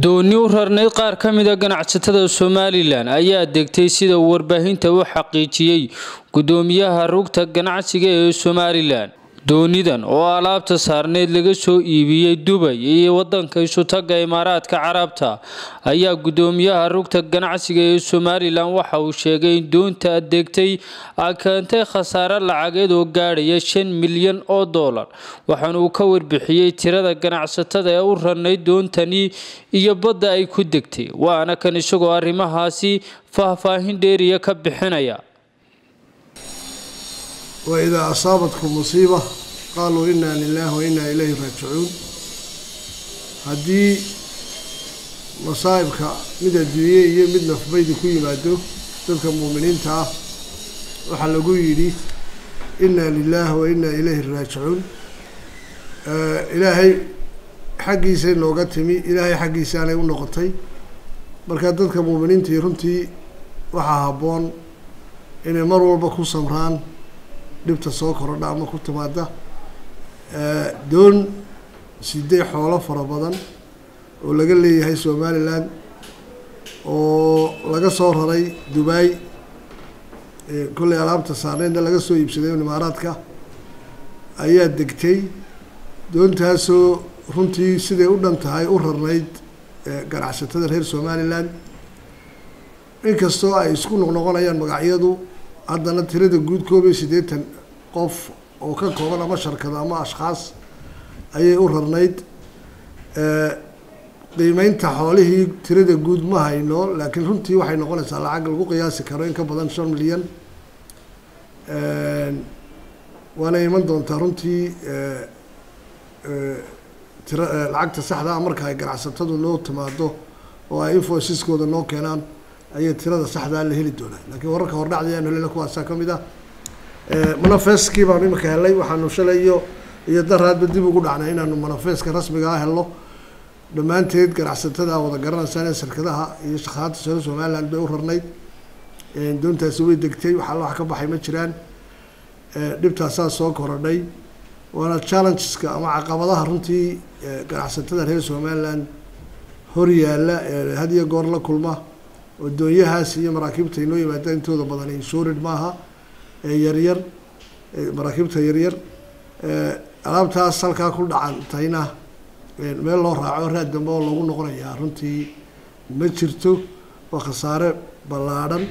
dooni u rarnayd qaar ka mida ganacsatada somalilan ayaa degtay sida uu warbaahinta u xaqiijiyey gudoomiyaha rugta ganacsiga ee somalilan doonidan oo alaabta saarneyd laga soo iibiyey dubay iyo wadanka isutaga imaaraadka carabta ayaa gudoomiyaha rugta ganacsiga ee somalilan waxa uu sheegay in doonta adeegtay ay keentay khasaare lacageed oo gaadhaya shan milyan oo doolar waxaana uu ka warbixiyey tirada ganacsatada ee u rarnayd doontani iyo badda ay ku degtay waana kan isagoo arrimahaasi faahfaahin dheeriya ka bixinaya waidaa asaabatkum musiiba qaaluu inaa lilahi wa inaa ilayhi raajicuun haddii masaa'ibka mid adduunye iyo mid nafbaydi ku yimaado dadka muuminiinta ah waxaa lagu yidhi inaa lilaahi wa inaa ilayhi raajicuun ilaahay xaggiisay nooga timi ilaahay xaggiisaanay u noqotay marka dadka muuminiintii runtii waxaa habboon inay mar walba ku samraan dhibta soo korodha ama ku timaada doon sidee xoolo fara badan oo laga leeyahay somalilan oo laga soo raray dubai kollay alaabta saarneydna laga soo iibsaday imaaraadka ayaa degtay doontaasoo runtii siday u dhan tahay u rarnayd ganacsatada reer somalilan inkastoo ay isku noqnoqonayaan magacyadu haddana tirada guud koob iyo siddeetan qof oo ka kooban ama sharkado ama ashkhaas ayay u rarnayd qiimeynta xoolihii tirada guud ma hayno laakiin runtii waxay noqonaysaa lacag lagu qiyaasi karo in ka badan shan milyan waana iman doontaa runtii tira lacagta saxdaa marka ay ganacsatadu noo timaado oo ay infoysiskooda noo keenaan ayay tirada saxdaa la heli doonaa laakiin wararka hordhacda ayaan helina kuwaasaa ka mid ah manafeskii baanu imika helnay waxaanu shalay iyo iyo daraadba dib ugu dhacnay inaanu manafeska rasmiga ah helno dhammaanteed ganacsatada wada garanaysaan ee shirkadaha iyo shaqaata sare somaliland bay u rarnayd doontaasi way degtay wax alla wax ka baxay ma jiraan dhibtaasaa soo korodhay waana challengeska ama caqabadaha runtii ganacsatada reer somaliland hor yaalla ee had iyo goor la kulma oo doonyahaas iyo maraakiibta inoo yimaada intooda badan insurid maaha yaryar maraakiibta yaryar alaabtaas halkaa ku dhacantayna meel loo raaco raad dambe oo loogu noqonayaa runtii ma jirto waa khasaare ballaadhan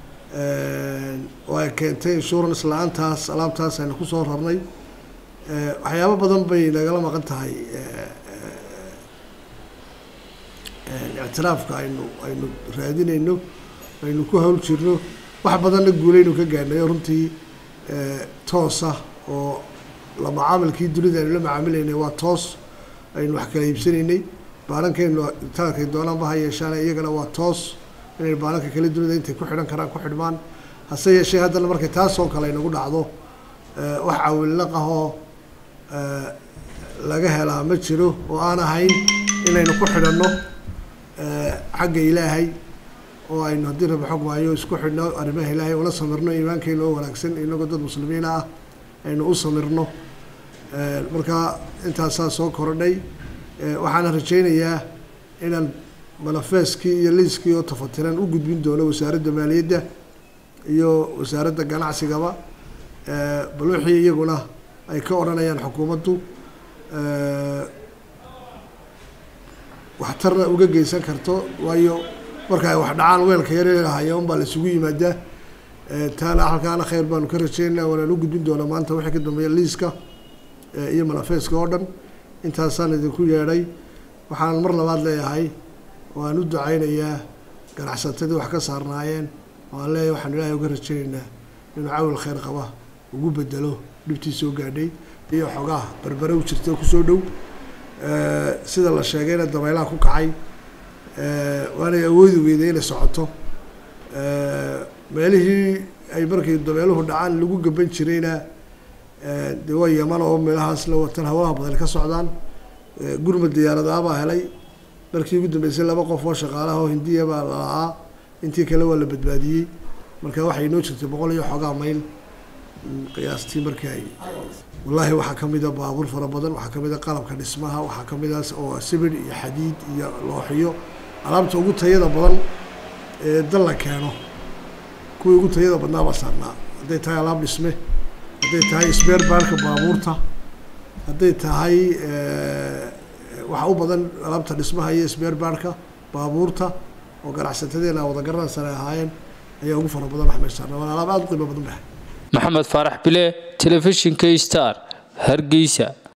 oo ay keentay insurance la-aantaas alaabtaas aynu kusoo rarnay waxyaabo badan bay nagala maqan tahay ictiraafka aynu aynu raadinayno aynu ku hawl jirno wax badanna guulaynu ka gaadhnay oo runtii toosa oo la macaamilkii dunida aynu la macaamilaynay waa toos aynu wax kala iibsanaynay baalankaynu taalkay doonaanba ha yeeshaan iyagana waa toos inay baalanka kala dunida intay ku xidhan karaan ku xidhmaan hase yeeshee haddana markay taasoo kale aynagu dhacdo wax cawilnaqahoo laga helaa ma jiro oo aan ahayn inaynu ku xidhanno xagga ilaahay oo aynu haddii raba xog maayo isku xidhno arrimaha ilaahay ula samirno iimaankeena oo wanaagsan inagoo dad muslimiina ah aynu u samirno marka intaasaa soo korodhay waxaana rajaynayaa inaan manafeeskii iyo liiskii oo tafatiran u gudbin doono wasaaradda maaliyadda iyo wasaaradda ganacsigaba bal wixii iyaguna ay ka odhanayaan xukuumaddu waxtarna uga geysan karto waayo marka ay wax dhacaan weelka yareelahaya un baa la isugu yimaadaa taana halkaana khayr baanu ka rajeynaa waanaan u gudbin doonaa maanta wixii ka dambeeya liiska iyo manafeeska oo dhan intaasaan idinku yeedhay waxaan mar labaad leeyahay waan u ducaynayaa ganacsatadii wax ka saarnaayeen waan leeyahay waxaan ilaahay uga rajaynaynaa inuu cawil khayr qaba ugu bedelo dhibtii soo gaadhay iyo xogaha berbere u jirta kusoo dhow sida la sheegayna dabaylaha ku kacay waanay awoodi weyday inay socoto meelihii ay markay dabeeluhu dhacaan lagu gaban jirayna dee waa yaman oo meelahaas la watan hawlaha badan ka socdaan gurmad diyaaradaabaa helay markii ugu dambeysay laba qof oo shaqaalaha oo hindiya baa la-aa intii kale waa la badbaadiyey marka waxay inoo jirtay boqol iyo xoogaa mayl qiyaastii markii ay wallaahi waxaa ka mid a baabuur fara badan waxaa ka mid a qalabka dhismaha waxaa ka mid a oo sibir iyo xadiid iyo looxiyo alaabta ugu tayada badan ee dal la keeno kuwii ugu tayada badnaa baa saarnaa hadday tahay alaab dhisme hadday tahay sbeer baarka baabuurta hadday tahay waxa u badan alaabta dhismaha iyo sbeer baarka baabuurta oo ganacsatadeena wada garanaysan ay ahaayeen ayaa ugu fara badan wax meeshaarna waana alaab aada u qiimo badan bahay maxamed faarax bile telefishinka star hargeysa